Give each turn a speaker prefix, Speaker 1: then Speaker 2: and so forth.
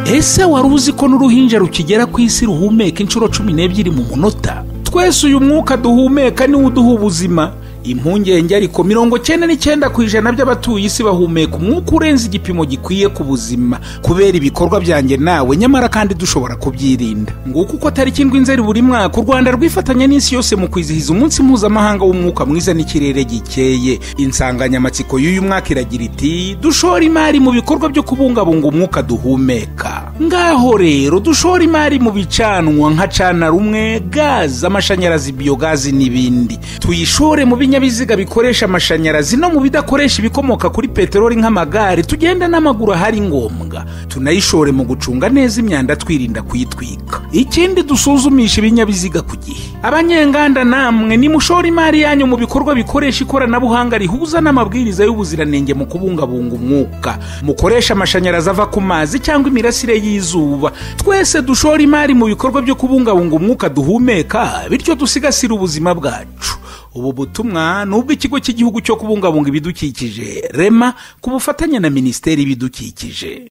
Speaker 1: ese wari uzi ko n'uruhinja rukigera ku isi ruhumeka inshuro cumi n'ebyiri mu munota twese uyu mwuka duhumeka niwo uduha ubuzima impungenge ariko mirongo cyenda n'icyenda ku ijana by'abatuye isi bahumeka umwuka urenze igipimo gikwiye ku buzima kubera ibikorwa byanjye nawe nyamara kandi dushobora kubyirinda nguko uko tariki indwi nzeri buri mwaka u rwanda rwifatanya n'isi yose mu kwizihiza umunsi mpuzamahanga w'umwuka mwiza n'ikirere gikeye insanganyamatsiko y'uyu mwaka iragira iti dushora imari mu bikorwa byo kubungabunga umwuka duhumeka ngaho rero dushora imari mu bicanwa nka cana rumwe gaze amashanyarazi biyogazi n'ibindi tuyishore mu binyabiziga bikoresha amashanyarazi no mu bidakoresha ibikomoka kuri peteroli nk'amagare tugenda n'amaguru ahari ngombwa tunayishore mu gucunga neza imyanda twirinda kuyitwika ikindi dusuzumisha ibinyabiziga ku gihe abanyenganda namwe nimushore imari yanyu mu bikorwa bikoresha ikoranabuhanga rihuza n'amabwiriza y'ubuziranenge mu kubungabunga umwuka mukoresha amashanyarazi ava ku mazi cyangwa imirasire y'izuba twese dushore imari mu bikorwa byo kubungabunga umwuka duhumeka bityo dusigasire ubuzima bwacu ubu butumwa ni ubw'ikigo cy'igihugu cyo kubungabunga ibidukikije rema ku bufatanye na minisiteri y'ibidukikije